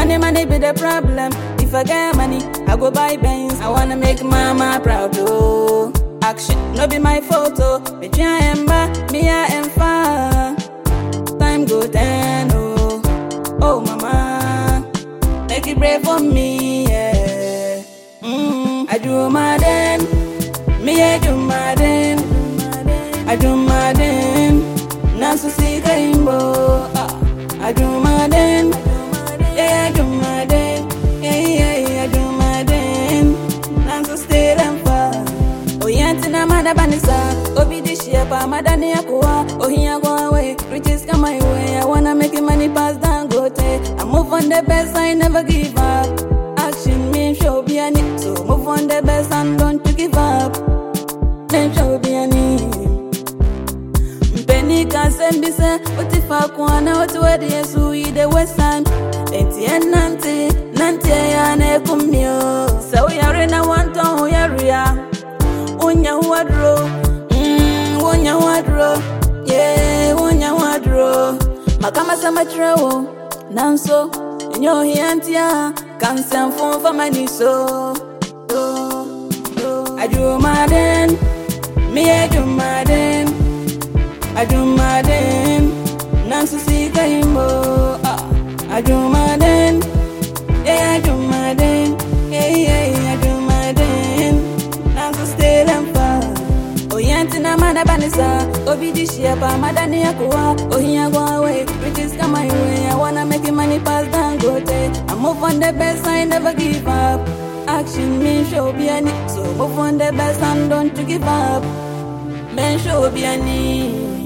Money, money be the problem. If I get money, I go buy Benz. I wanna make mama proud, oh. Action, no be my photo. Me try and ba, me I am far. Time go ten, oh. Oh, mama. Make it brave for me, yeah. Mm, I do my den. Me, I do my den. I do my den. Nasu see rainbow. Ah, I do my den. Yeah, I do my den. Yeah, yeah, yeah, I do my den. Nasu stay them far. Oh, yanti na mada banisa. Obi di shepa, madani yakuwa. Oh, here go away. Riches come my way. I wanna make it money pass down, go I move on the best, I never give up. Action means show be any. So move on the best and don't you give up. Then show be any. Penny can send me say, what if I kwana what where the yesu i the west time. Enti en nanti, nanti ya ne kumyo. So we are in a one town we are Unya wadro, mm, unya wadro, yeah, unya wadro. Makama sama trewo, nanso, nyo hiantia, kansan fon for my so. Oh, oh. I do my den, me I do my den. I do my den, Nancy see Kaimbo. Ah, I do my den, yeah, I do my den, yeah, yeah, yeah, I do my den. Nancy stay them far. Oh, yanti na mana banisa, obi di shepa, madani yakuwa, oh, here go away, riches come my way. I wanna make it money pass down, go I move on the best, I never give up. Action means show be any, so move on the best and don't you give up. Men show be any.